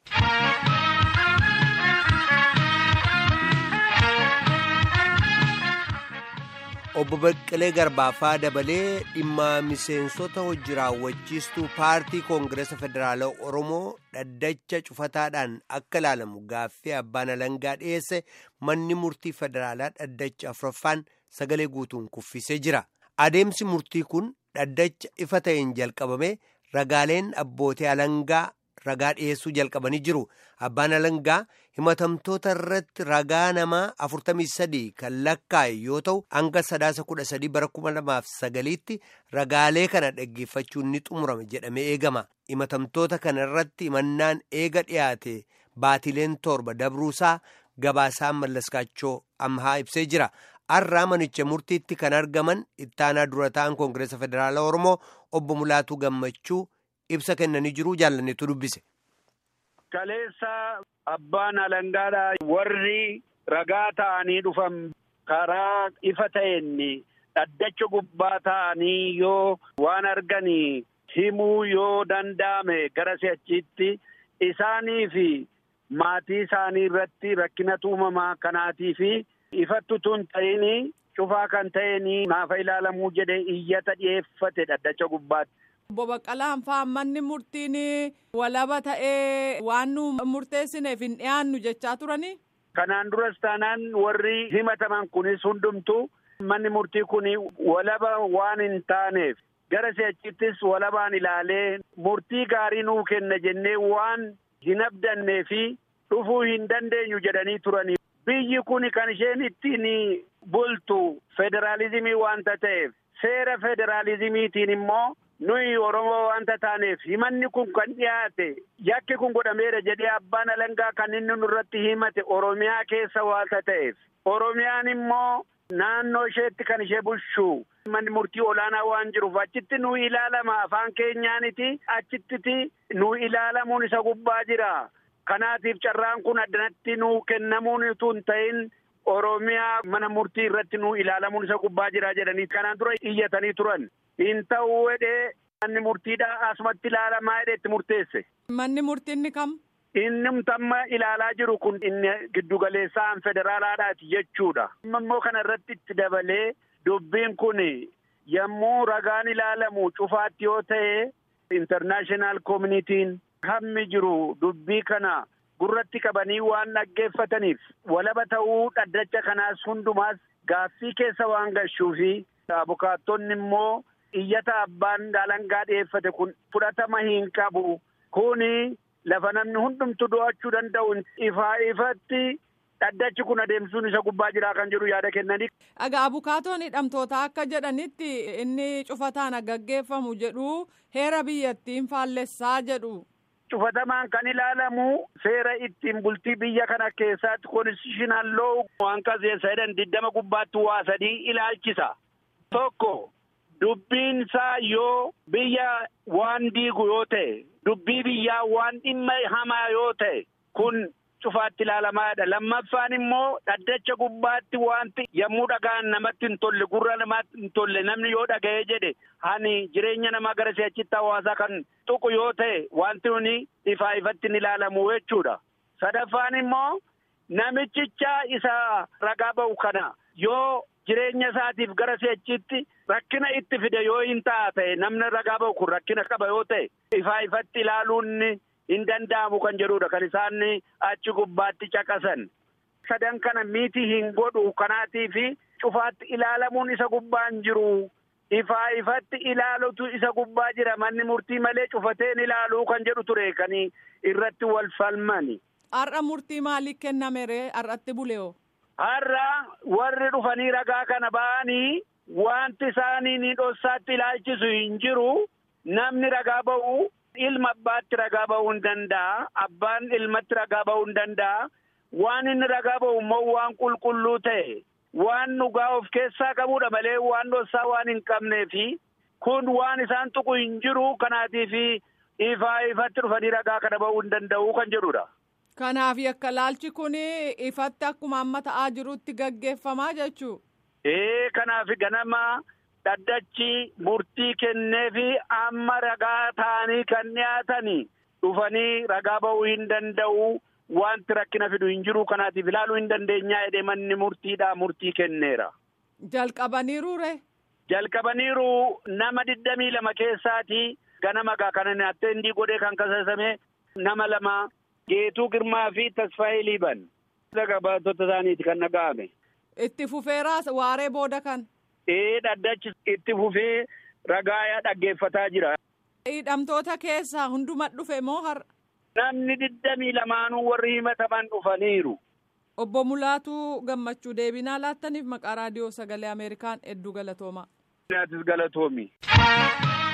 obbo Baqqalee Garbaafaa dabalee dhimma miseensota hojii raawwachiistuu paartii koongireesa federaalaa Oromoo dhaddacha cufataadhaan akka ilaalamu gaaffii abbaan alangaa dhiyeesse manni murtii federaalaa dhaddacha afuraffaan sagalee guutuun kuffisee jira. Adeemsi murtii kun dhaddacha ifa ta'een jalqabame ragaaleen abbootii alangaa ragaa dhiyeessuu jalqabanii jiru. Abbaan alangaa himatamtoota irratti ragaa namaa 43 kan lakkaa'e yoo ta'u hanga sadaasa 13 bara 2009tti ragaalee kana dhaggeeffachuun ni xumurame jedhamee eegama. Himatamtoota kana irratti himannaan eega dhiyaate baatileen torba dabruusaa gabaasaan mallaskaachoo amhaa ibsee jira. Har'aa manicha murtiitti kan argaman ittaanaa dura ta'an koongireesa federaalaa Oromoo obbo Mulaatuu Gammachuu ibsa kennanii jiru jaallanneetu dubbise. Kaleessa abbaan alangaadhaa warri ragaa ta'anii dhufan karaa ifa ta'een dhaddacha gubbaa ta'anii yoo waan arganii himuu yoo danda'ame gara si'achiitti isaanii fi maatii isaanii irratti rakkina uumamaa kanaatii fi ifattu tun ta'ini cufaa kan ta'een naafa ilaalamuu jedhee iyyata dhiyeeffate dhaddacha gubbaatti. Obbo Baqqalaan fa'aa manni murtiin walaba ta'ee waan nu murteessineef hin dhiyaannu jechaa turanii. Kanaan duras taanaan warri himataman kunis hundumtu manni murtii kun walaba waan hin taaneef gara si'achittis walabaan ilaalee murtii gaarii nuu kenna jennee waan hin abdannee fi dhufuu hin dandeenyu jedhanii turanii. Biyyi kun kan isheen ittiin bultu federaalizimii waanta ta'eef seera federaalizimiitiin immoo. nuyi oromoo wanta taaneef himanni kun kan dhiyaate yakki kun godhameera jedhee abbaan alangaa kan inni nurratti himate oromiyaa keessa waanta ta'eef oromiyaan immoo naannoo isheetti kan ishee bulchu manni murtii olaanaa waan jiruuf achitti nu ilaalama afaan keenyaaniti achittiti nu ilaalamuun isa gubbaa jira kanaatiif carraan kun addanatti nu kennamuun utuu hin ta'in oromiyaa mana murtii irratti nu ilaalamuun isa gubbaa jira jedhanii kanaan dura iyyatanii turan. hin ta'uu jedhee manni murtiidha asumatti ilaalamaa jedhee itti murteesse. Manni murtiinni kam? Inni tamma ilaalaa jiru kun inni giddugaleessaan federaalaadhaati jechuudha. Immoo kana irratti itti dabalee dubbiin kun yommuu ragaan ilaalamu cufaatti yoo ta'e intarnaashinaal koomunitiin hammi jiru dubbii kana gurratti qabanii waan dhaggeeffataniif walaba ta'uu dhaddacha kanaas hundumaas gaaffii keessa waan gashuufi abukaattonni immoo iyyata abbaan alangaa dhiyeeffate kun fudhatama hin qabu kuni lafa namni hundumtu do'achuu danda'u ifaa ifatti dhaddachi kun adeemsuun isa gubbaa jiraa kan jedhu yaada kennanii. Dhagaa abukaatoon hidhamtoota akka jedhanitti inni cufataan gaggeeffamu jedhu heera biyyattiin faallessaa jedhu. Cufatamaan kan ilaalamu seera ittiin bultii biyya kana keessatti konstitushinal loo waan qaseessa jedhan diddama gubbaatti waa sadii ilaalchisa. Tokko dubbiin isaa yoo biyya waan diigu yoo ta'e dubbii biyyaa waan dhimma hamaa yoo ta'e kun cufaatti ilaalamaadha. Lammaffaan immoo dhaddacha gubbaatti wanti yommuu dhagaan namatti hin tolle gurra namaatti hin tolle namni yoo dhaga'ee jedhe hani jireenya namaa gara si'achitti hawaasaa kan tuqu yoo ta'e wanti nuni ifaa ifatti hin ilaalamu jechuudha. Sadaffaan immoo namichicha isa ragaa ba'u kana yoo jireenya isaatiif gara si'achitti rakkina itti fide yoo hin ta'a ta'e namni ragaa ba'u kun rakkina qaba yoo ta'e ifaa ifatti ilaaluun hin danda'amu kan jedhudha kan isaan achi gubbaatti caqasan. Sadan kana miti hin godhu kanaatii fi cufaatti ilaalamuun isa gubbaan jiru. Ifaa ifatti ilaalutu isa gubbaa jira manni murtii malee cufateen ilaaluu kan jedhu ture kan irratti wal falmani. Har'a murtii maaliif kenname ree har'atti buleoo? Har'a warri dhufanii ragaa kana ba'anii wanti isaanii ni dhossaatti ilaalchisu hin jiru namni ragaa ba'u ilma abbaatti ragaa ba'uu hin danda'a abbaan ilmatti ragaa ba'uu hin danda'a waan inni ragaa ba'u immoo waan qulqulluu ta'e waan dhugaa of keessaa qabudha malee waan dhossaa waan hin qabneefi kun waan isaan tuqu hin jiru kanaatiif ifaa ifatti dhufanii ragaa kana ba'uu hin danda'u kan jedhudha. Kanaaf yakka laalchi kun ifatti akkuma amma ta'aa jirutti gaggeeffamaa jechuu. Ee kanaaf ganama dhaddachi murtii kennee fi amma ragaa ta'anii kan dhiyaatanii dhufanii ragaa ba'uu hin danda'u wanti rakkina fidu hin jiru kanaatiif ilaaluu hin dandeenyaa jedhee manni murtiidhaa murtii kenneera. Jalqabaniiruure. Jalqabaniiru nama digdamii lama keessaati ganama gaa kana attendii godhee kan kasaasame nama lama Geetuu Girmaa fi Tasfaayee Liiban. Baatota isaaniiti kan dhaga'ame. Itti fufeeraas waaree booda kan. Ee dhaddachi itti fufee ragaa dhaggeeffataa jira. Hidhamtoota keessaa hunduma dhufe moo har'a? Namni digdamii lamaanuu warri himataman dhufaniiru. Obbo Mulaatuu Gammachuu deebinaa laattaniif maqaa raadiyoo sagalee Ameerikaan hedduu galatoomaa. Atis galatoomi.